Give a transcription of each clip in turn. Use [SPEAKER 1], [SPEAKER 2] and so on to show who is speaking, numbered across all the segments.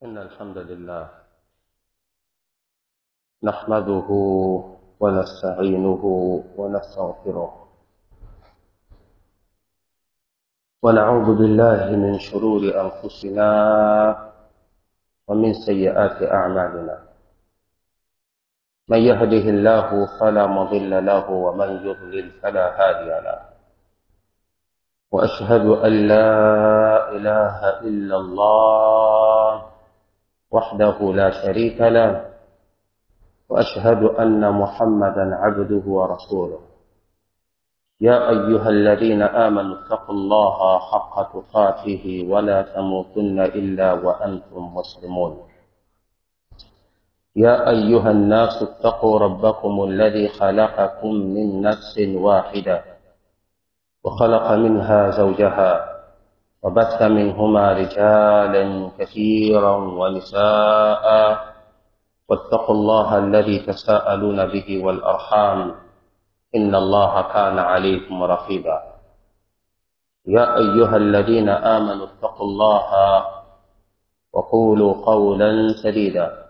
[SPEAKER 1] إن الحمد لله نحمده ونستعينه ونستغفره ونعوذ بالله من شرور أنفسنا ومن سيئات أعمالنا من يهده الله فلا مضل له ومن يضلل فلا هادي له وأشهد أن لا إله إلا الله وحده لا شريك له وأشهد أن محمدا عبده ورسوله يا أيها الذين آمنوا اتقوا الله حق تقاته ولا تموتن إلا وأنتم مسلمون يا أيها الناس اتقوا ربكم الذي خلقكم من نفس واحدة وخلق منها زوجها وبث منهما رجالا كثيرا ونساء واتقوا الله الذي تساءلون به والأرحام إن الله كان عليكم رقيبا يا أيها الذين آمنوا اتقوا الله وقولوا قولا سديدا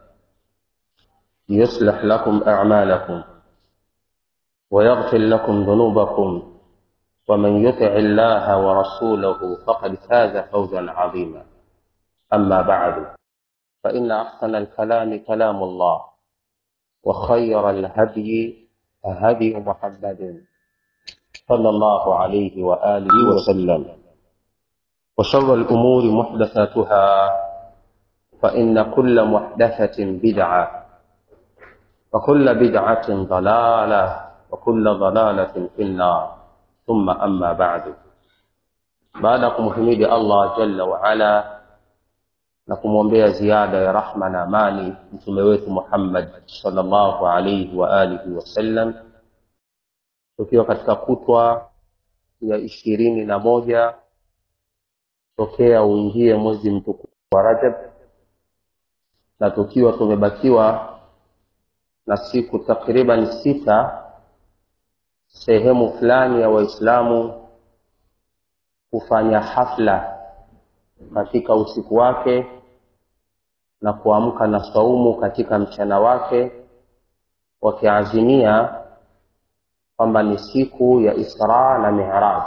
[SPEAKER 1] يصلح لكم أعمالكم ويغفر لكم ذنوبكم ومن يطع الله ورسوله فقد فاز فوزا عظيما أما بعد فإن أحسن الكلام كلام الله وخير الهدي هدي محمد صلى الله عليه وآله وسلم وشر الأمور محدثاتها فإن كل محدثة بدعة وكل بدعة ضلالة وكل ضلالة في النار ثم أما بعد baada ya kumhimidi allah jalla waala na kumwombea ziada ya rahma na amani mtume wetu muhammad salllahu alaihi wa alihi wasallam tukiwa katika kutwa ya ishirini na moja tokea uingie mwezi mtukufu wa rajab na tukiwa tumebakiwa na siku takriban sita sehemu fulani ya waislamu kufanya hafla katika usiku wake na kuamka na saumu katika mchana wake wakiazimia kwamba ni siku ya isra na mihraj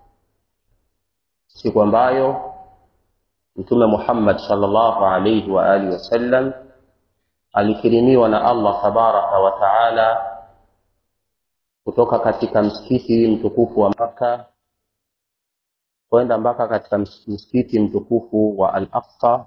[SPEAKER 1] siku ambayo mtume muhammad salllahu alaihi wa alihi wasallam alikirimiwa na allah tabaraka wa taala kutoka katika msikiti mtukufu wa Makka kwenda mpaka katika msikiti mtukufu wa Al-Aqsa.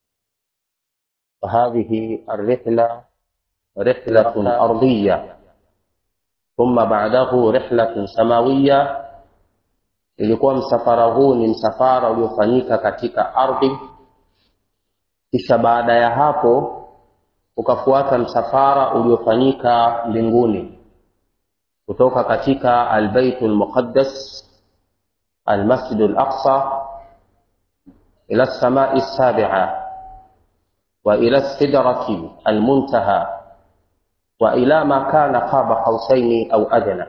[SPEAKER 1] Fahadhihi الرحلة رحلة أرضية ثم بعده رحلة سماوية ilikuwa msafara huu ni msafara uliofanyika katika ardhi kisha baada ya hapo ukafuata msafara uliofanyika mbinguni kutoka katika albaitu lmuqaddas almasjidu laqsa ila lsamai lsabia wa ila lsidrati almuntaha wa ila ma kana qaba qausaini au adna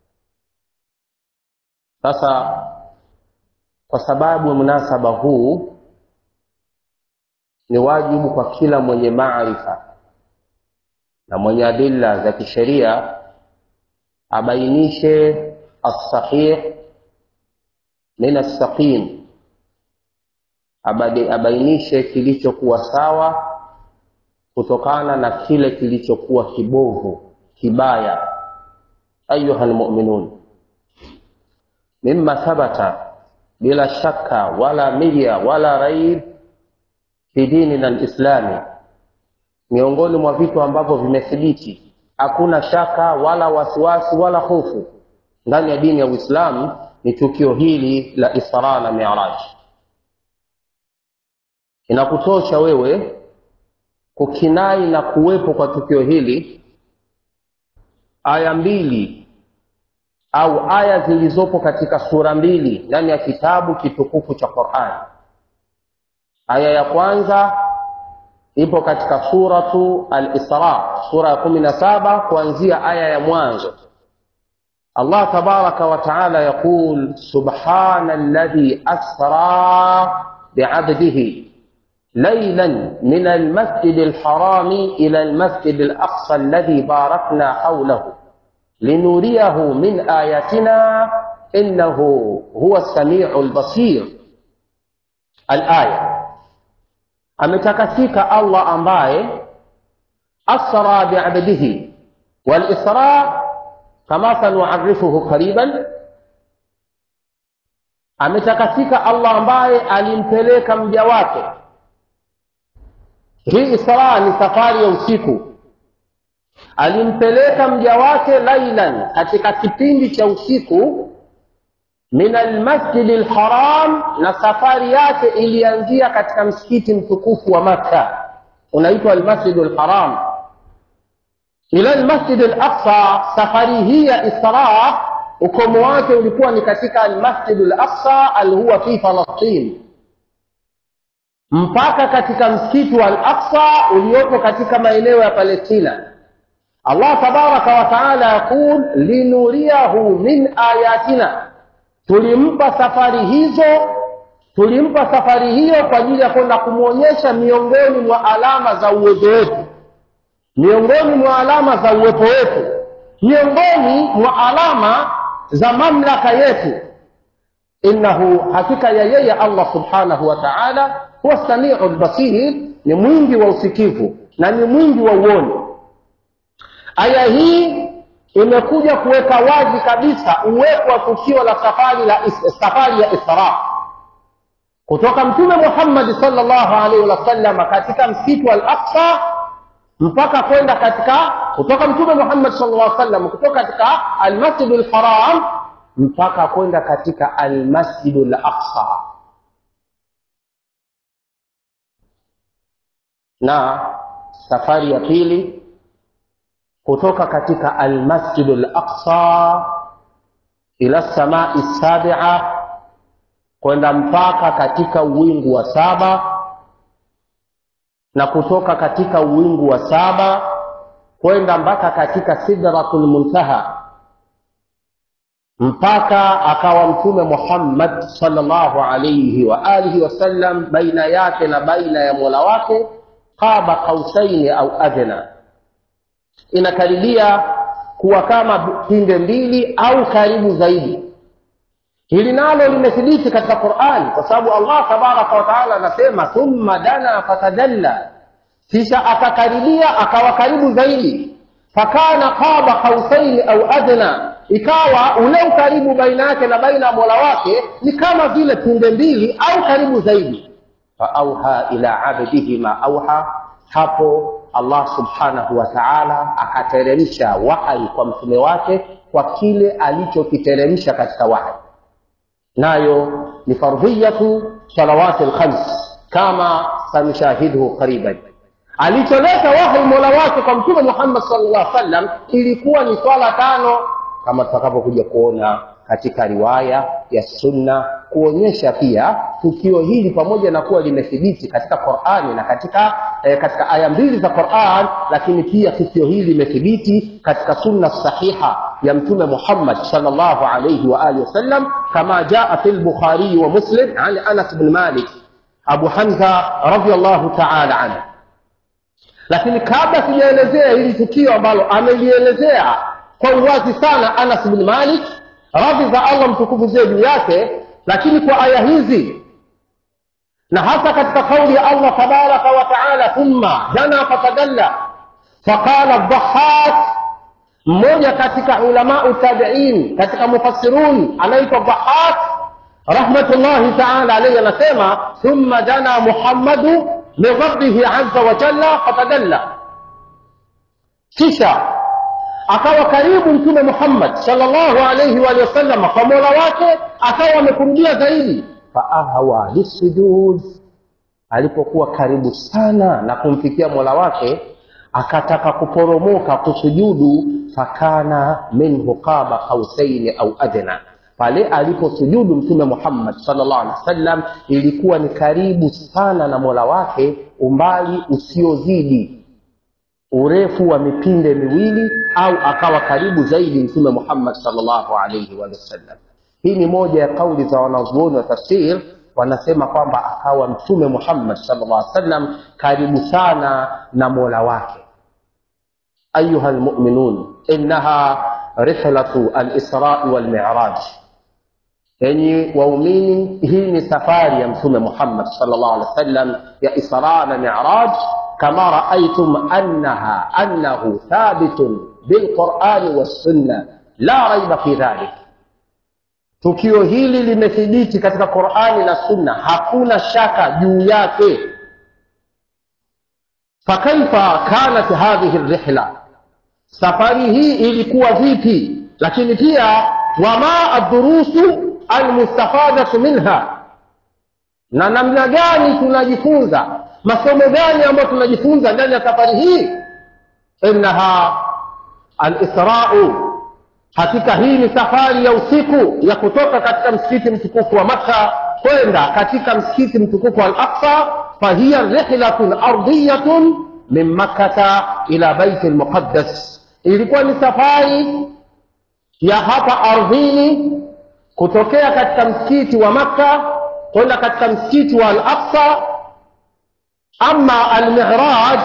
[SPEAKER 1] sasa kwa sababu munasaba huu ni wajibu kwa kila mwenye maarifa na mwenye adilla za kisheria abainishe alsahih min alsaqim abainishe kilichokuwa sawa kutokana na kile kilichokuwa kibovu kibaya ayuha lmuminun mima thabata bila shaka wala mirya wala raib fi dinina lislami miongoni mwa vitu ambavyo vimethibiti hakuna shaka wala wasiwasi wala hofu ndani ya dini ya uislamu ni tukio hili la isra na miraj inakutosha wewe kukinai na kuwepo kwa tukio hili aya mbili au aya zilizopo katika sura mbili ndani ya kitabu kitukufu cha qurani aya ya kwanza ipo katika suratu al-Isra, sura ya kumi na saba kuanzia aya ya mwanzo. Allah tabaraka wa taala yaqul subhana alladhi asra biabdihi ليلا من المسجد الحرام إلى المسجد الأقصى الذي باركنا حوله لنريه من آياتنا إنه هو السميع البصير الآية ametakasika allah ambaye asra biabdihi walisra kama sanuarifuhu qariban ametakasika allah ambaye alimpeleka mja wake hii isra ni safari ya usiku alimpeleka mja wake lailan katika kipindi cha usiku min almasjidi lharam na safari yake ilianzia katika msikiti mtukufu wa makka unaitwa almasjidu lharam ila lmasjidi laqsa safari hii ya isra ukomo wake ulikuwa ni katika almasjidu laqsa alhuwa fi falastin mpaka katika msikiti wa al-aqsa uliopo katika maeneo ya palestina allah tabaraka wa taala yaqul linuriyahu min ayatina tulimpa safari hizo tulimpa safari hiyo kwa ajili ya kwenda kumwonyesha miongoni mwa alama za uwezo wetu miongoni mwa alama za uwepo wetu miongoni mwa alama za mamlaka yetu innahu hakika ya yeye allah subhanahu wa taala huwa samiu lbasir ni mwingi wa usikivu na ni mwingi wa uoni aya hii imekuja kuweka wazi kabisa uwepo wa tukio la safari la is, safari ya isra kutoka mtume muhammadi salllahu alaihi wasalama katika msitu al aqsa mpaka kwenda katika kutoka mtume muhammad sallallahu alaihi wasallam kutoka katika almasjidu lharam mpaka kwenda katika almasjidu laqsa na safari ya pili kutoka katika almasjidu laqsa ila samai sabia kwenda mpaka katika uwingu wa saba na kutoka katika uwingu wa saba kwenda mpaka katika sidratul muntaha mpaka akawa mtume muhammad salllahu alaihi wa alihi wasallam baina yake na baina ya mola wake qaba qausaini au adna inakaribia kuwa kama pinde mbili au karibu zaidi hili nalo limethibiti katika qurani kwa sababu allah tabaraka wataala anasema thumma dana fatadalla kisha akakaribia akawa karibu zaidi fakana qaba qausaini au adna ikawa ule ukaribu baina yake na baina ya mola wake ni kama vile pinde mbili au karibu zaidi faauha ila abdihi ma auha hapo allah subhanahu wa taala akateremsha wahyi kwa mtume wake kwa kile alichokiteremsha katika wahyi nayo ni fardhiyatu salawati lkhams kama sanushahidhu qariban alicholeta wahyi mola wake kwa mtume muhammad sallallahu alaihi wasallam ilikuwa ni swala tano kama tutakapokuja kuona katika riwaya ya sunna kuonyesha pia tukio hili pamoja na kuwa limethibiti katika qurani na katika eh, katika aya mbili za quran lakini pia tukio hili limethibiti katika sunna sahiha ya mtume muhammad salllahu alaihi waalihi wasallam kama jaa fi lbukhariyi wa muslim an anas bn malik abu hamza radiallahu taala anhu lakini kabla sijaelezea hili tukio ambalo amelielezea kwa uwazi sana anas bn malik radhi za allah mtukufu ziwe juu yake lakini kwa aya hizi na hasa katika kauli ya allah tabaraka wa taala thumma jana fatadalla faqala dhahak mmoja katika ulamau tabiin katika mufassirun anaitwa dhahak rahmatullahi taala alaihi anasema thumma jana muhammadu min rabbihi aza wa jalla fatadalla kisha akawa karibu mtume muhammad salllahu alaihi waalihi wasallam kwa mola wake akawa amekurudia zaidi faahwa lisujud alipokuwa karibu sana na kumfikia mola wake akataka kuporomoka kusujudu fakana minhu qaba qausaini au adna pale aliposujudu mtume muhammad salllah alehi wasallam ilikuwa ni karibu sana na mola wake umbali usiozidi urefu wa mipinde miwili au akawa karibu zaidi mtume muhammad salllahu alaihi wasallam hii ni moja ya kauli za wanazuoni wa tafsir wanasema kwamba akawa mtume muhammad sallallahu alaihi wasallam karibu sana na mola wake ayuha lmuminun innaha rihlatu alisrai walmiraj enyi waumini hii ni safari ya mtume muhammad sallallahu alaihi wasallam ya isra na miraj kama raaitum annaha annahu thabitun bilqurani wassunna la raiba fi dhalik tukio hili limethibiti katika qurani na sunna hakuna shaka juu yake fakaifa kanat hadhihi rihla safari hii ilikuwa vipi lakini pia wama addurusu almustafadatu minha na namna gani tunajifunza masomo gani ambayo tunajifunza ndani ya safari hii innaha alisrau hakika hii ni safari ya usiku ya kutoka katika msikiti mtukufu wa makka kwenda katika msikiti mtukufu wa al-aqsa fahiya rihlatun ardiyatun min makkata ila baiti lmuqaddas ilikuwa ni safari ya hapa ardhini kutokea katika msikiti wa makka kwenda katika msikiti wa al-aqsa ama almiraj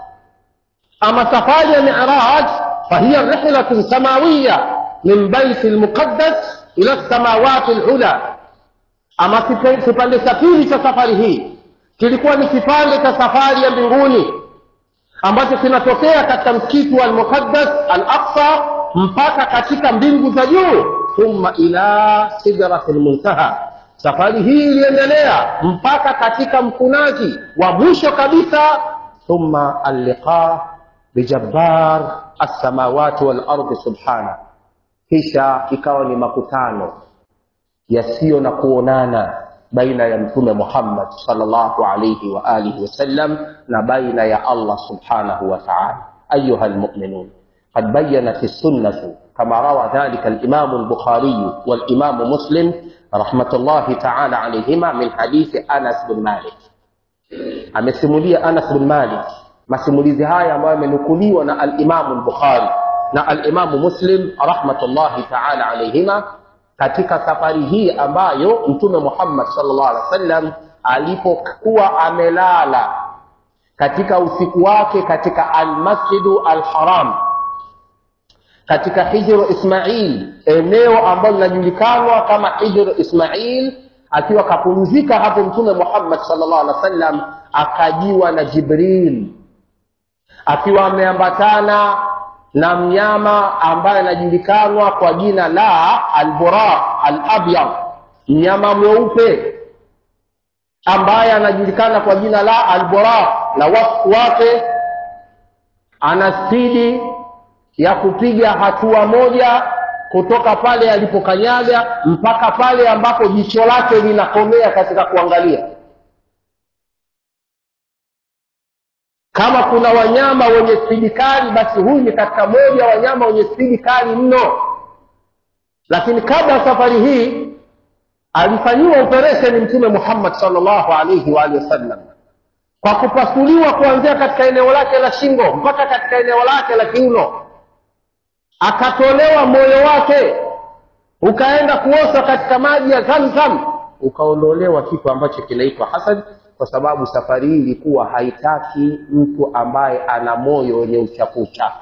[SPEAKER 1] ama safari ya miraj fahiya rihlatun samawiya min baiti lmuqaddas ila lsamawati lula ama kipande cha pili cha safari hii kilikuwa ni kipande cha safari ya mbinguni ambacho kinatokea katika msikiti wa almuqaddas al-aqsa mpaka katika mbingu za juu thumma ila sidrati lmuntaha safari hii iliendelea mpaka katika mkunaji wa mwisho kabisa thumma alliqa bijabbar alsamawati walardi subhana kisha ikawa ni makutano yasiyo na kuonana baina ya mtume muhammad salllahu alaihi wa alihi wasallam na baina ya allah subhanahu wa taala ayuha lmuminun قد بينت السنة كما روى ذلك الإمام البخاري والإمام مسلم رحمة الله تعالى عليهما من حديث أنس بن مالك amesimulia anas bin malik masimulizi haya ambayo yamenukuliwa na alimamu lbukhari na alimamu muslim rahmatullahi taala alaihima katika safari hii ambayo mtume muhammad salllah alih wa sallam alipokuwa amelala katika usiku wake katika almasjidu alharam katika hijru ismail eneo ambalo linajulikanwa kama hijru ismail akiwa kapumzika hapo mtume muhammad salllah alih wa sallam akajiwa na jibril akiwa ameambatana na mnyama ambaye anajulikanwa kwa jina la albura alabyad mnyama mweupe ambaye anajulikana kwa jina la albura na wasfu wake ana spidi ya kupiga hatua moja kutoka pale alipokanyaga mpaka pale ambapo jicho lake linakomea katika kuangalia kama kuna wanyama wenye spidi kali basi huyu ni katika moja wanyama wenye spidi kali mno lakini kabla ya safari hii alifanyiwa operesheni mtume muhammad salllahu alaihi waalihi wasallam kwa kupasuliwa kuanzia katika eneo lake la shingo mpaka katika eneo lake la kiuno akatolewa moyo wake ukaenda kuoshwa katika maji ya zamzam ukaondolewa kitu ambacho kinaitwa hasad kwa sababu safari hii ilikuwa haitaki mtu ambaye ana moyo wenye uchafu uchafu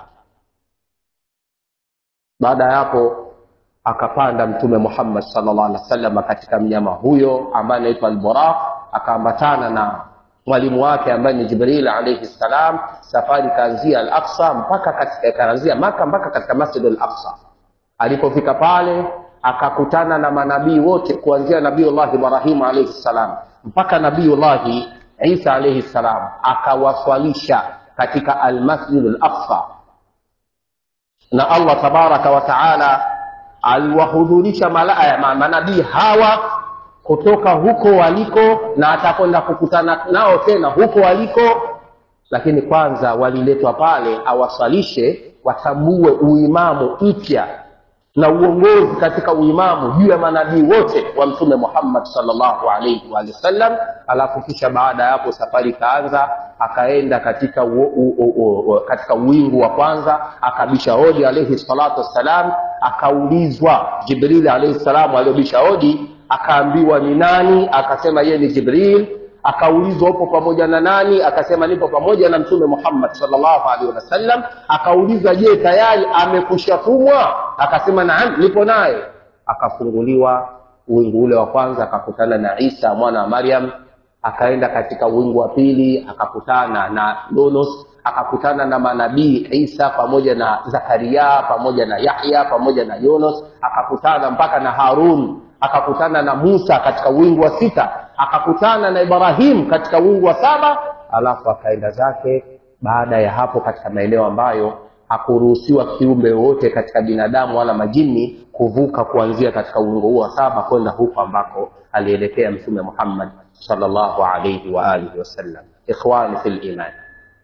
[SPEAKER 1] baada ya hapo akapanda mtume muhammad salllah alih wa sallam katika mnyama huyo ambaye anaitwa alburaq akaambatana na mwalimu wake ambaye ni jibril alaihi ssalam safari ikaanzia al aqsa mpaka katika ikaanzia maka mpaka katika masjid al aqsa alipofika pale akakutana na manabii wote kuanzia nabiullahi ibrahimu alaihi ssalam mpaka nabiullahi isa alaihi ssalam akawaswalisha katika almasjid al aqsa na allah tabaraka wa taala aliwahudhurisha manabii hawa kutoka huko waliko na atakwenda kukutana nao tena huko waliko lakini kwanza waliletwa pale awasalishe watambue uimamu mpya na uongozi katika uimamu juu ya manabii wote wa mtume muhammad salllahu alaihi waalihi wasallam alafu kisha baada ya hapo safari ikaanza akaenda katika u, u, u, u, katika uwingu wa kwanza akabisha hodi alaihi salatu wassalam akaulizwa jibrili alaihi salamu aliyobisha hodi akaambiwa ni nani akasema yeye ni jibril akaulizwa upo pamoja na nani akasema nipo pamoja na mtume muhammad salllahu alaihi wasallam akaulizwa je tayari amekushatumwa akasema naam nipo naye akafunguliwa wingu ule wa kwanza akakutana na isa mwana wa maryam akaenda katika wingu wa pili akakutana na yunus akakutana na manabii isa pamoja na zakaria pamoja na yahya pamoja na yunus akakutana mpaka na harun akakutana na musa katika wingu wa sita akakutana na ibrahim katika wingu wa saba alafu akaenda zake baada ya hapo katika maeneo ambayo hakuruhusiwa kiumbe yoyote katika binadamu wala majini kuvuka kuanzia katika wingu huo wa saba kwenda huko ambako alielekea mtume muhammad salllahu alaihi waalihi wasallam ikhwani fi liman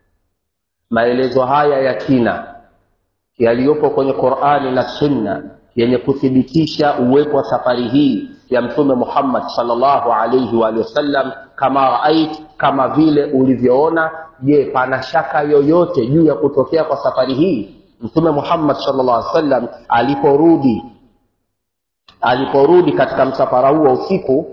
[SPEAKER 1] maelezo haya ya kina yaliyopo kwenye qurani na sunna yenye kuthibitisha uwepo wa safari hii ya mtume muhammad salllahu alaihi waalihi wasallam kama raait kama vile ulivyoona je pana shaka yoyote juu ya kutokea kwa safari hii mtume muhammad salllah alih wasallam aliporudi aliporudi katika msafara huu wa usiku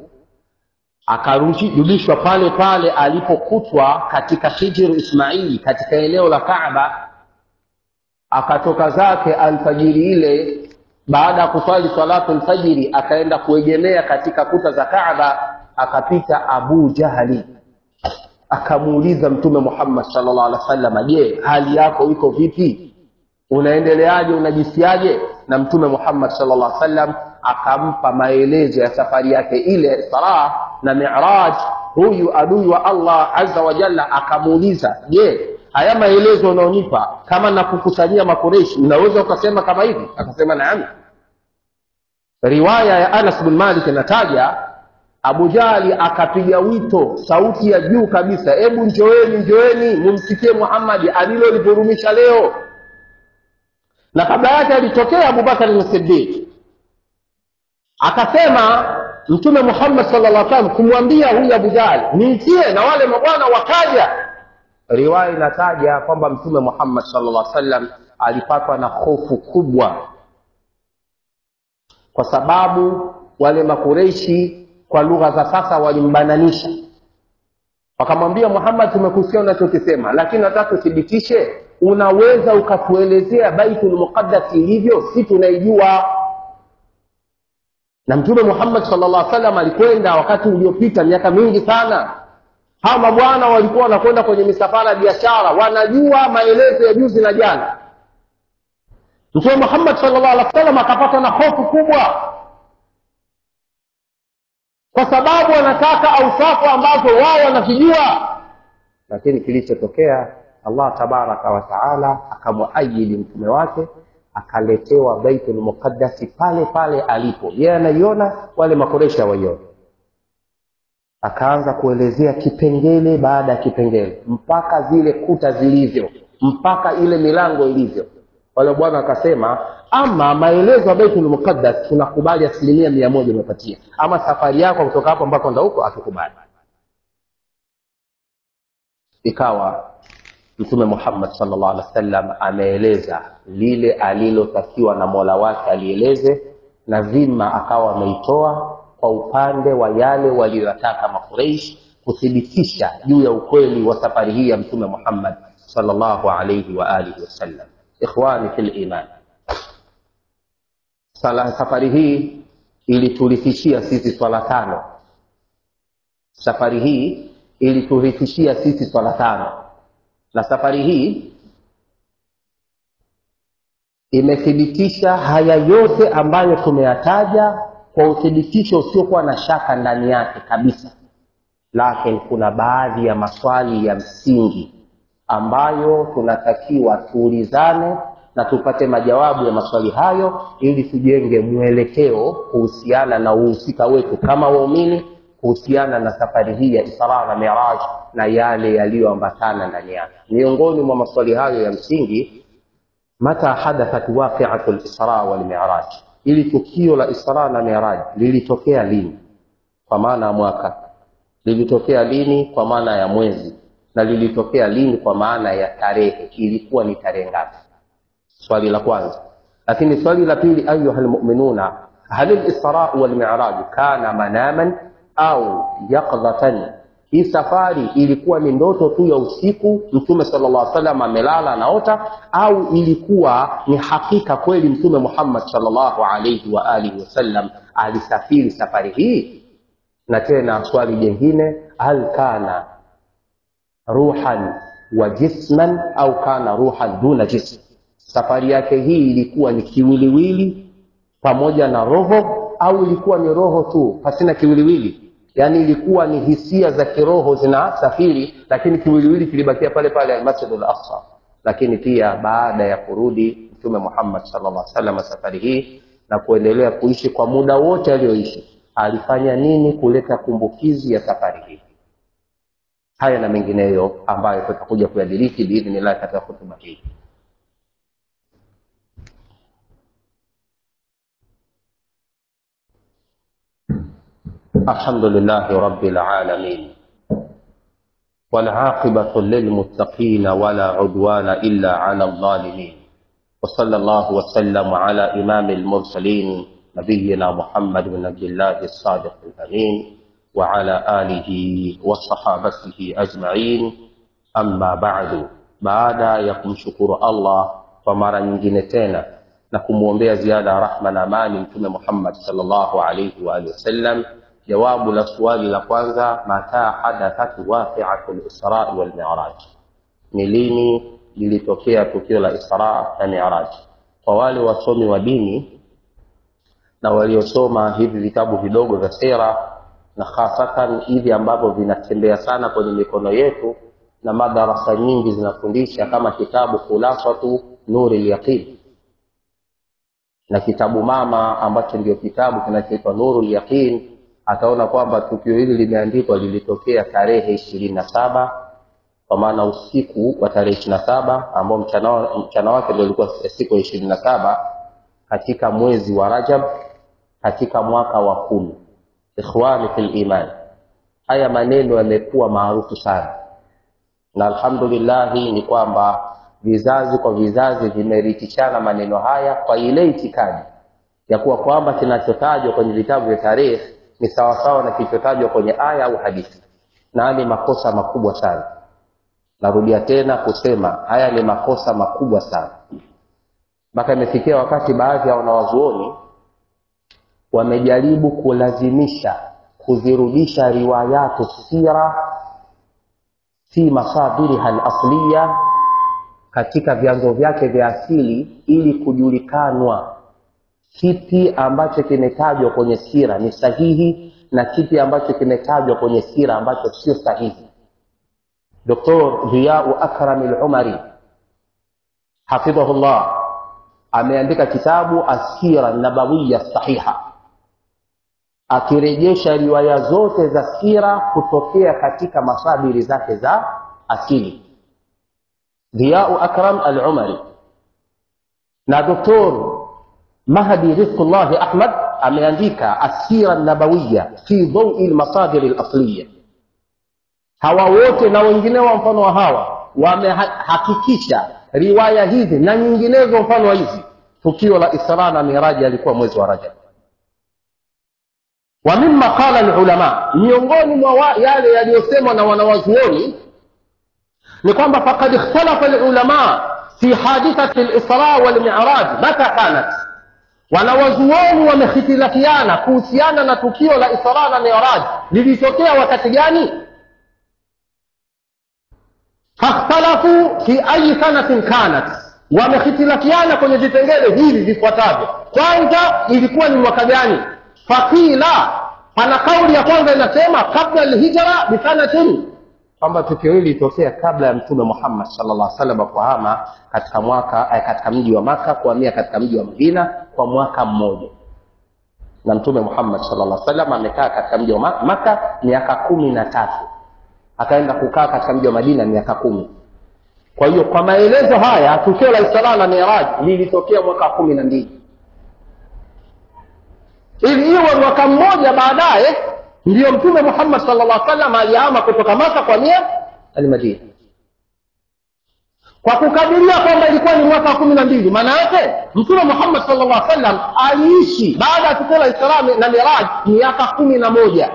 [SPEAKER 1] akarudishwa pale pale alipokutwa katika hijiru ismaili katika eneo la kaaba akatoka zake alfajiri ile baada ya kuswali salatu lfajiri akaenda kuegemea katika kuta za kaaba akapita abu jahali akamuuliza mtume muhammad salllah alih wa sallam je hali yako iko vipi unaendeleaje unajisiaje na mtume muhammad salllah alih sallam akampa maelezo ya safari yake ile sarah na miraj huyu adui wa allah aza wa jalla akamuuliza je haya maelezo unaonipa kama nakukusanyia makureishi unaweza ukasema kama hivi akasema naam riwaya ya anas bin malik inataja abu jahli akapiga wito sauti ya juu kabisa hebu njoeni njoeni mumsikie muhammadi alilolivurumisha leo na kabla yake alitokea abubakari sidiq akasema mtume muhammad sala llah salam kumwambia huyu abu jahli niitie na wale mabwana wakaja riwaya inataja kwamba mtume muhammad sala llah sallam alipatwa na hofu kubwa kwa sababu wale makureishi kwa lugha za sasa walimbananisha wakamwambia muhammad tumekusikia unachokisema lakini nataka tuthibitishe unaweza ukatuelezea baitul muqaddas ilivyo si tunaijua na mtume muhammad sala llah salam alikwenda wakati uliopita miaka mingi sana hawa mabwana walikuwa wanakwenda kwenye misafara ya biashara wanajua maelezo ya juzi na jana mtume muhammad salllah alih wa sallam akapata na hofu kubwa kwa sababu wanataka ausafu ambazo wao wanazijua lakini kilichotokea allah tabaraka wataala akamwaayidi mtume wake akaletewa baitul muqaddasi pale pale alipo yeye anaiona wale makoresha hawaiona akaanza kuelezea kipengele baada ya kipengele mpaka zile kuta zilivyo mpaka ile milango ilivyo wale bwana akasema ama maelezo ya baitul muqaddas tunakubali asilimia mia moja umepatia ama safari yako kutoka hapo mpaka enda huko hatukubali ikawa mtume muhammad salllah alih wa sallam ameeleza lile alilotakiwa na mola wake alieleze na dhima akawa ameitoa kwa upande wa yale waliyoyataka makureish kuthibitisha juu ya ukweli wa safari hii ya mtume muhammad salllahu alaihi waalihi wasallam ikhwani fi liman safari hii iliturithishia sisi swala tano safari hii iliturithishia sisi swala tano na safari hii imethibitisha haya yote ambayo tumeyataja kwa uthibitisho usiokuwa na shaka ndani yake kabisa lakini kuna baadhi ya maswali ya msingi ambayo tunatakiwa tuulizane na tupate majawabu ya maswali hayo ili tujenge mwelekeo kuhusiana na uhusika wetu kama waumini kuhusiana na safari hii ya isra na miraj na yale yaliyoambatana ndani yake miongoni mwa maswali hayo ya msingi mata hadathat waqiatu lisra walmiraj ili tukio la isra na miraj lilitokea lini kwa maana ya mwaka lilitokea lini kwa maana ya mwezi na lilitokea lini kwa maana ya tarehe ilikuwa ni tarehe ngapi swali la kwanza lakini swali la pili ayuha lmuminuna hal lisra walmiraj kana manaman au yaqdhatan hii safari ilikuwa ni ndoto tu ya usiku mtume sala llah salam amelala anaota au ilikuwa ni hakika kweli mtume muhammad salllahu alaihi waalihi wasallam alisafiri safari hii na tena swali jengine hal kana ruhan wa jisman au kana ruhan duna jism safari yake hii ilikuwa ni kiwiliwili pamoja na roho au ilikuwa ni roho tu pasina kiwiliwili yaani ilikuwa ni hisia za kiroho zinasafiri lakini kiwiliwili kilibakia pale pale almasjidu laksa lakini pia baada ya kurudi mtume muhammad salllah salam safari hii na kuendelea kuishi kwa muda wote aliyoishi alifanya nini kuleta kumbukizi ya safari hii haya na mengineyo ambayo tutakuja kuyadiriki biidhnillahi katika hutuba hii الحمد لله رب العالمين والعاقبة للمتقين ولا عدوان إلا على الظالمين وصلى الله وسلم على إمام المرسلين نبينا محمد بن عبد الله الصادق الأمين وعلى آله وصحابته أجمعين أما بعد baada ya kumshukuru allah kwa mara nyingine tena na kumwombea ziada ya rahma na amani mtume muhammad salllahu alaihi waalihi wasallam jawabu la suali la kwanza mataa hadathat waqiatu lisrai walmiraj ni lini lilitokea tukio la isra na miraj kwa wale wasomi wa dini na waliosoma hivi vitabu vidogo vya sera na hasatan hivi ambavyo vinatembea sana kwenye mikono yetu na madarasa nyingi zinafundisha kama kitabu khulasatu nuri lyaqin na kitabu mama ambacho ndio kitabu kinachoitwa nuru lyaqin ataona kwamba tukio hili limeandikwa lilitokea tarehe ishirini na saba kwa maana usiku wa tarehe ishiri na saba ambao mchana, mchana wake ndio ulikuwa siku ya ishirini na saba katika mwezi wa rajab katika mwaka wa kumi ikhwani fi liman haya maneno yamekuwa maarufu sana na alhamdulillahi ni kwamba vizazi kwa vizazi vimerithishana maneno haya kwa ile itikadi ya kuwa kwamba kinachotajwa kwenye vitabu vya tarehe ni sawasawa na kilichotajwa kwenye aya au hadithi na ni makosa makubwa sana narudia tena kusema haya ni makosa makubwa sana mpaka imefikia wakati baadhi ya wanawazuoni wamejaribu kulazimisha kuzirudisha riwayatu sira fi masadiriha lasliya katika vyanzo vyake vya asili ili kujulikanwa kipi ambacho kimetajwa kwenye sira ni sahihi na kipi ambacho kimetajwa kwenye sira ambacho sio sahihi doktor dhiyau akrami lumari hafidhahullah ameandika kitabu asira nabawiya sahiha akirejesha riwaya zote za sira kutokea katika masadiri zake za asili dhiyau akram alumari na doktor mahdi rizqullahi ahmad ameandika asira nabawiya fi dhaui lmasadiri lasliya hawa wote na wengineo wa mfano wa hawa wamehakikisha riwaya hizi na nyinginezo mfano wa hizi tukio la isra na miraji alikuwa mwezi wa rajab wa mima qala lulama miongoni mwa yale yaliyosemwa na wanawazuoni ni kwamba fakad ikhtalafa lulama fi hadithati lisra walmiraj mata kanat wanawazuoni wamehitilafiana kuhusiana na tukio la isra na miraj lilitokea wakati gani fakhtalafu fi ayi sanatin kanat wamehitilafiana kwenye vipengele hivi vifuatavyo kwanza ilikuwa ni mwaka gani fakila pana kauli ya kwanza inasema kabla lhijra bisanatin kwamba tukio hili lilitokea kabla ya mtume muhammad salllah salam kuhama katika mwaka eh, katika mji wa maka kuhamia katika mji wa madina kwa mwaka mmoja na mtume muhammad salllah salam amekaa katika mji wa maka miaka kumi na tatu akaenda kukaa katika mji wa madina miaka kumi kwa hiyo kwa maelezo haya tukio la isra na miraj lilitokea mwaka kumi na mbili ili iwe mwaka mmoja baadaye ndiyo mtume muhammad salllah salam aliama kutoka maka kwa mia almadina kwa kukadiria kwamba ilikuwa ni mwaka wa kumi na mbili maana yake mtume muhammad sallallahu alaihi wasallam aliishi baada ya tukio la israa na miraj miaka kumi na moja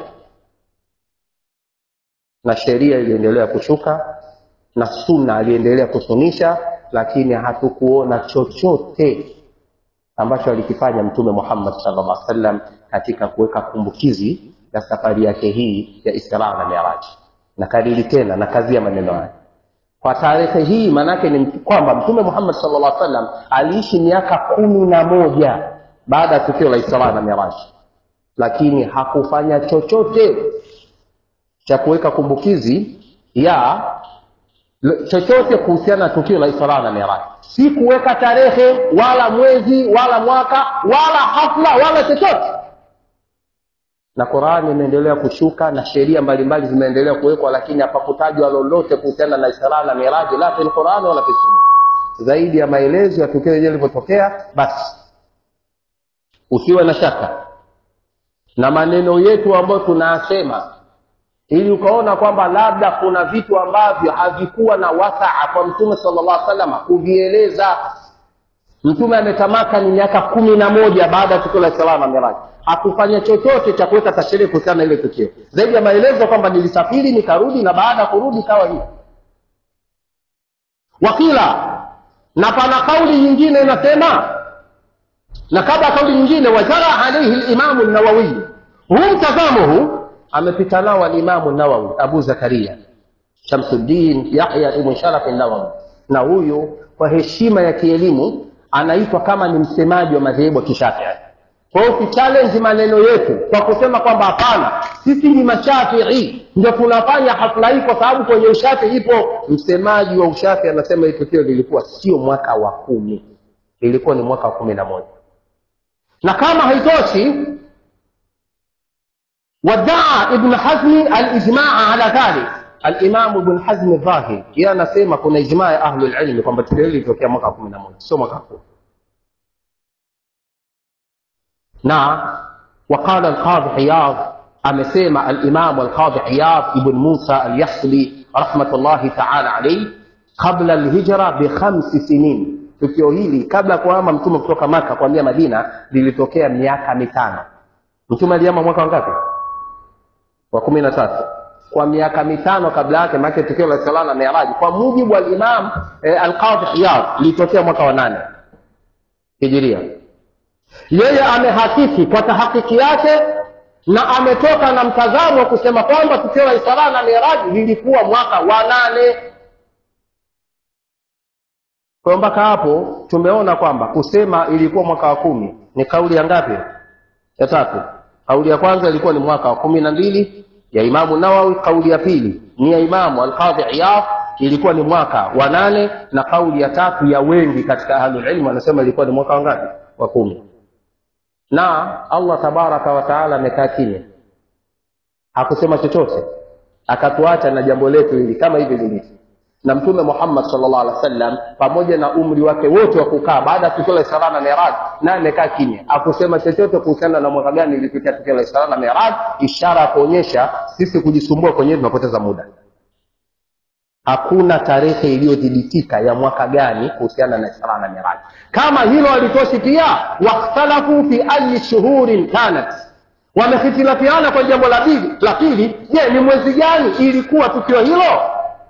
[SPEAKER 1] na sheria iliendelea kushuka na sunna aliendelea kusunisha lakini hatukuona chochote ambacho alikifanya mtume muhammad sallallahu alaihi wasallam katika kuweka kumbukizi ya safari yake hii ya israa na miraji na kariri tena na kazi ya maneno haya kwa tarehe hii maanaake ni kwamba mtume muhammad sallallahu alaihi wasallam aliishi miaka kumi na moja baada ya tukio la israa na miraji lakini hakufanya chochote cha kuweka kumbukizi ya chochote kuhusiana na tukio la israa na miraji si kuweka tarehe wala mwezi wala mwaka wala hafla wala chochote na qurani imeendelea kushuka na sheria mbalimbali zimeendelea kuwekwa lakini hapakutajwa lolote kuhusiana na israa na miraji la fi lqurani wala fi sunna zaidi ya maelezo ya tukio lenyewe lilivyotokea basi usiwe na shaka na maneno yetu ambayo tunayasema ili ukaona kwamba labda kuna vitu ambavyo havikuwa na wasaa kwa mtume sallallahu alaihi wasallam kuvieleza mtume ametamaka ni miaka kumi na moja baada ya tukio la israa na miraji hakufanya chochote cha kuweka tasheria kuhusiana na ile tukio zaidi ya maelezo kwamba nilisafiri nikarudi na baada ya kurudi ikawa hivi wakila na pana kauli nyingine inasema na kabla ya kauli nyingine wajara alaihi limamu nawawiyi huu mtazamo huu amepita nao alimamu nawawi abu zakaria shamsuddin yahya ibn sharaf nawawi na huyu kwa heshima ya kielimu anaitwa kama ni msemaji wa madhehebu ya kishafii kwa hiyo ukichallenge maneno yetu kwa kusema kwamba hapana sisi ni mashafii ndio tunafanya hafla hii kwa sababu kwenye ushafi ipo msemaji wa ushafi anasema hii tukio lilikuwa sio mwaka wa kumi lilikuwa ni mwaka wa kumi na moja na kama haitoshi wadaa ibn hazmi alijmaa ala dhalik alimamu ibn hazmi dhahir yeye anasema kuna ijmaa ya ahlu lilmi kwamba tukio hili lilitokea mwaka wa kumi na moja sio mwaka wa kumi na وقال القاضي عياض amesema alimamu alqadhi iyad ibn musa alyahsbi rahmatullahi taala alaihi qabla alhijra bikhamsi sinin tukio hili kabla ya kuhama mtume kutoka maka kuambia madina lilitokea miaka mitano mtume alihama mwaka wangapi wa kumi na tatu kwa miaka mitano kabla yake maake tukio la isra na miraji kwa mujibu wa alimam eh, alqadhi iyad lilitokea mwaka wa nane hijiria yeye amehakiki kwa tahakiki yake na ametoka na mtazamo wa kusema kwamba tukio la isra na miraji lilikuwa mwaka wa nane kwa mpaka hapo tumeona kwamba kusema ilikuwa mwaka wa kumi ni kauli ya ngapi ya tatu kauli ya kwanza ilikuwa ni mwaka wa kumi na mbili ya imamu nawawi kauli ya pili ni ya imamu alqadhi iyad ilikuwa ni mwaka wa nane na kauli ya tatu ya wengi katika ahlulilmu wanasema ilikuwa ni mwaka wa ngapi wa kumi na allah tabaraka wataala amekaa kimya hakusema chochote akatuacha na jambo letu hili kama hivi lilivyo na mtume muhammad salllah alih wa sallam pamoja na umri wake wote wa kukaa baada ya tukio la isra na miraj naye amekaa kimya akusema chochote kuhusiana na mwaka gani ilitokea tukio la isra na miraj ishara ya kuonyesha sisi kujisumbua kwenyewe tunapoteza muda hakuna tarehe iliyothibitika ya mwaka gani kuhusiana na isra na miraj kama hilo halitoshi pia wakhtalafu fi ayi shuhurin kanat wamehitilafiana kwa jambo la pili je ni mwezi gani ilikuwa tukio hilo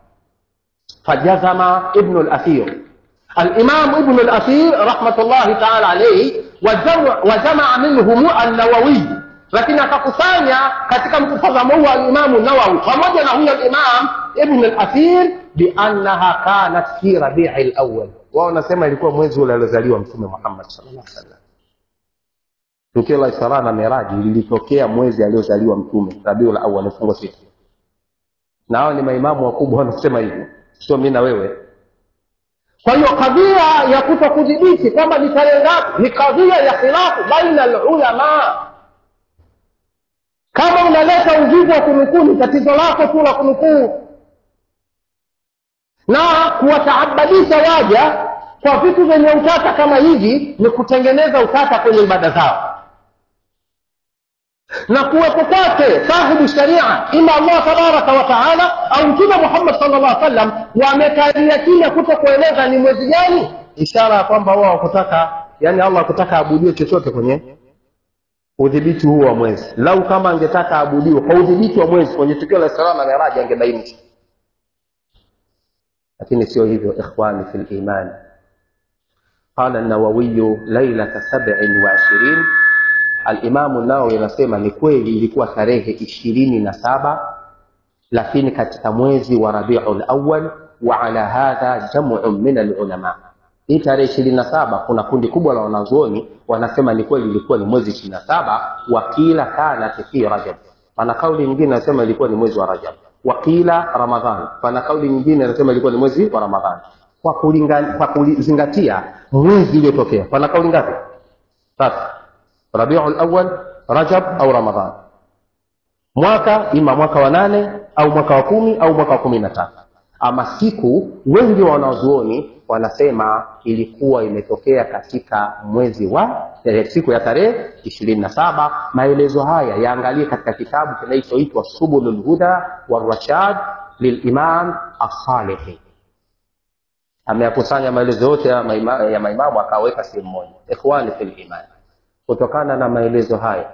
[SPEAKER 1] فجزم ابن الأثير الإمام ابن الأثير رحمة الله تعالى عليه وجمع, وجمع منهم النووي lakini akakusanya katika mtazamo huu alimamu nawawi pamoja na huyo alimam ibn alathir biannaha kanat fi rabii lawal wao wanasema ilikuwa mwezi ule aliozaliwa mtume muhammad sallallahu alaihi wasallam tukio la isra na miraji lilitokea mwezi aliozaliwa mtume rabiul awal mfungo sita na hao ni maimamu wakubwa wanasema hivyo sio mi na wewe kwa hiyo kadhia ya kuto kudhibiti kwamba ni tarehe ngapi ni kadhia ya khilafu baina alulama kama unaleta uvivu wa kunukuu ni tatizo lako tu la kunukuu na kuwataabadisha waja kwa vitu vyenye utata kama hivi ni kutengeneza utata kwenye ibada zao na kuwepo kwake sahibu sharia ima allah tabaraka wa taala au mtume muhammad salllah alih wasallam wamekalia kimya kuto kueleza ni mwezi gani ishara ya kwamba wao wakutaka yani allah akutaka abudiwe chochote kwenye udhibiti huu wa mwezi lau kama angetaka aabudiwe kwa udhibiti wa mwezi kwenye tukio la israa na miraji angebainisha lakini sio hivyo ikhwani fi liman qala nawawiyu lailata sabin wa ishirin alimamu nawawi anasema ni kweli ilikuwa tarehe ishirini na saba lakini katika mwezi wa rabiu lawal wa ala hadha jamu min alulama hii tarehe ishirini na saba kuna kundi kubwa la wanazuoni wanasema ni kweli ilikuwa ni mwezi ishirini na saba wakila kanat fi rajab pana kauli nyingine anasema ilikuwa ni mwezi wa rajab wakila ramadhan pana kauli nyingine anasema ilikuwa ni mwezi wa ramadhan kwa, kulinga, kwa kuzingatia mwezi uliotokea pana kauli ngapi tatu rabiu lawal rajab au ramadhan mwaka ima mwaka wa nane au mwaka wa kumi au mwaka wa kumi na tatu ama siku wengi wa wanazuoni wanasema ilikuwa imetokea katika mwezi wa siku ya tarehe ishirini na saba maelezo haya yaangalie katika kitabu kinachoitwa subulu lhuda warashad lilimam assalihi ameyakusanya maelezo yote ya, maima, ya maimamu akaweka sehemu moja ikhwani fi liman kutokana na maelezo haya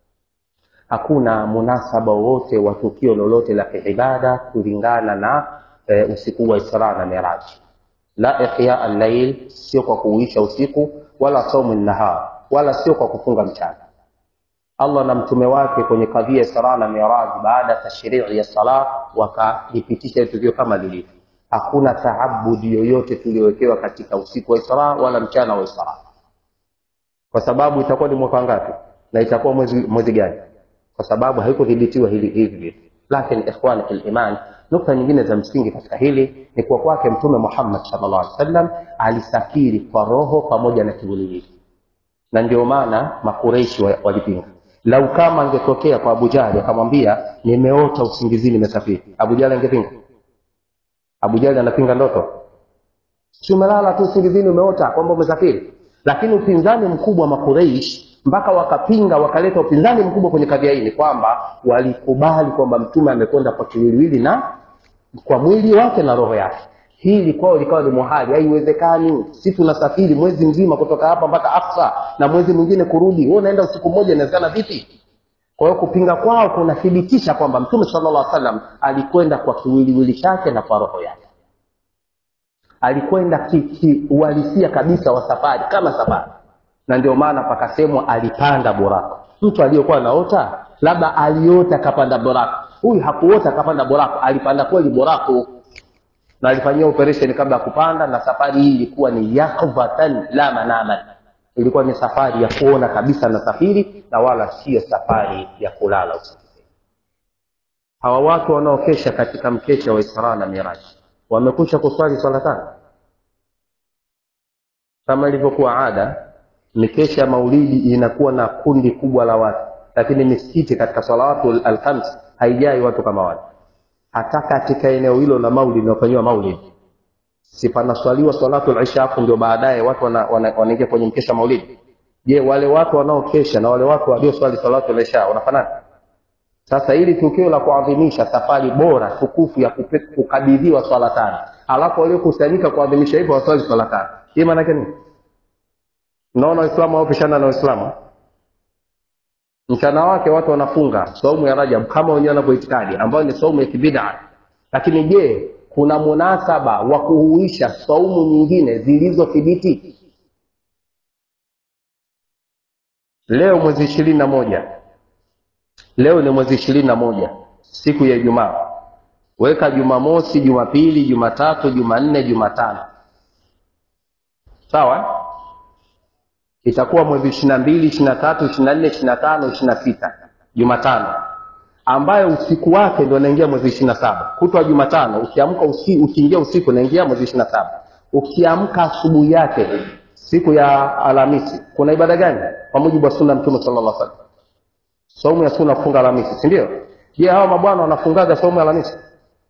[SPEAKER 1] hakuna munasaba wowote wa tukio lolote la kiibada kulingana na e, usiku wa isra na miraji la ihya allail sio kwa kuuisha usiku wala saumu nahar wala sio kwa kufunga mchana allah na mtume wake kwenye kadhia isra na miraj baada ya tashrii ya sala wakalipitisha tukio kama lilivyo hakuna taabudi yoyote tuliowekewa katika usiku wa isra wala mchana wa isra kwa sababu itakuwa ni mwaka ngapi na itakuwa mwezi, mwezi gani kwa sababu haikudhibitiwa hili hivi vitu lakini ikhwani fi liman nukta nyingine za msingi katika hili ni kuwa kwake mtume muhammad salllah alih wasallam alisafiri kwa roho pamoja na kiwiliwili na ndio maana makureishi walipinga lau kama angetokea kwa abujali akamwambia nimeota usingizini nimesafiri abujali angepinga abujali anapinga ndoto si umelala tu usingizini umeota kwamba umesafiri lakini upinzani mkubwa wa makureish mpaka wakapinga wakaleta upinzani mkubwa kwenye kadhia hii ni kwamba walikubali kwamba mtume amekwenda kwa kiwiliwili na kwa mwili wake na roho yake hili kwao likawa ni muhali haiwezekani si tunasafiri mwezi mzima kutoka hapa mpaka aksa na mwezi mwingine kurudi wewe unaenda usiku mmoja inawezekana vipi kwa hiyo kupinga kwao kunathibitisha kwamba mtume sala llah salam alikwenda kwa kiwiliwili chake na kwa roho yake alikwenda kiuhalisia kabisa wa safari kama safari na ndio maana pakasemwa alipanda borako mtu aliyekuwa naota labda aliota akapanda borako huyu hakuota akapanda borako alipanda kweli borako na alifanyia operation kabla ya kupanda na safari hii ilikuwa ni yakdhatan la manaman ilikuwa ni safari ya kuona kabisa na safiri na wala siyo safari ya kulala usingizi hawa watu wanaokesha katika mkesha wa israa na miraji wamekwisha kuswali swala tano kama ilivyokuwa ada mikesha ya maulidi inakuwa na kundi kubwa la watu lakini misikiti katika salawatu alkhams haijai watu kama watu hata katika eneo hilo la maulidi linafanyiwa maulidi si panaswaliwa salatu lisha afu ndio baadaye watu wanaingia wana, wana kwenye mkesha maulidi je wale watu wanaokesha na wale watu walioswali salatu lisha wanafanana sasa ili tukio la kuadhimisha safari bora tukufu ya kukabidhiwa swala tano alafu waliokusanyika kuadhimisha hivyo waswali swala tano hii maanake nini naona waislamu waopishana na waislamu mchana wake watu wanafunga saumu ya rajab kama wenyewe wanavyoitikadi ambayo ni saumu ya kibida lakini je kuna munasaba wa kuhuisha saumu nyingine zilizothibiti leo mwezi ishirini na moja leo ni mwezi ishirini na moja siku ya ijumaa weka jumamosi jumapili jumatatu jumanne jumatano sawa itakuwa mwezi ishiri na mbili ishiri na tatu ishiri na nne ishiri na tano ishiri na sita jumatano ambayo usiku wake ndo naingia mwezi ishiri na saba kutwa jumatano ukiamka usi, ukiingia usiku naingia mwezi ishiri na saba ukiamka asubuhi yake siku ya alhamisi kuna ibada gani kwa mujibu wa sunna mtume sala llah salam saumu ya sunna kufunga alhamisi si ndio je hawa mabwana wanafungaga saumu ya alhamisi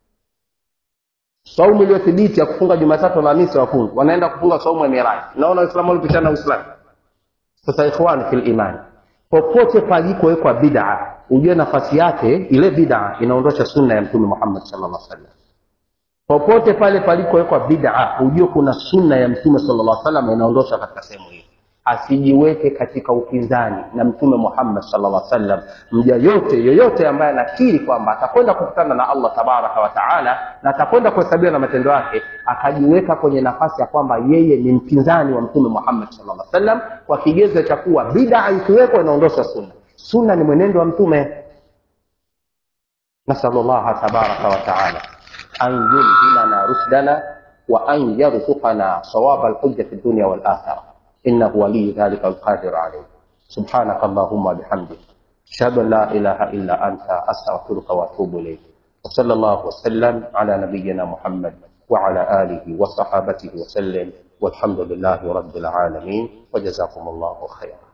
[SPEAKER 1] saumu iliyothibiti ya kufunga jumatatu alhamisi wafunga wanaenda kufunga saumu ya miraji naona waislamu walipishana uislamu sasa ikhwani fi limani popote palikowekwa bid'a ujue nafasi yake ile bid'a inaondosha sunna ya mtume muhammad sallallahu alaihi wasallam popote pale palikowekwa bid'a ujue kuna sunna ya mtume sallallahu alaihi wasallam inaondosha katika sehemu hiyo asijiweke katika upinzani na mtume muhammad sallallahu alaihi wasallam mja yote yoyote ambaye anakiri kwamba atakwenda kukutana na allah tabaraka wa taala na atakwenda kuhesabiwa na matendo yake akajiweka kwenye nafasi ya kwamba yeye ni mpinzani wa mtume muhammad sallallahu alaihi wasallam kwa kigezo cha kuwa bid'a ikiwekwa inaondosha sunna sunna ni mwenendo wa mtume nasalu llaha tabaraka wa taala an yulhimana rushdana wa an yarzuqana sawaba alhujja fi dunya walakhira إنه ولي ذلك القادر عليه سبحانك اللهم وبحمدك أشهد أن لا إله إلا أنت أستغفرك وأتوب إليك وصلى الله وسلم على نبينا محمد وعلى آله وصحابته وسلم والحمد لله رب العالمين وجزاكم الله خيرا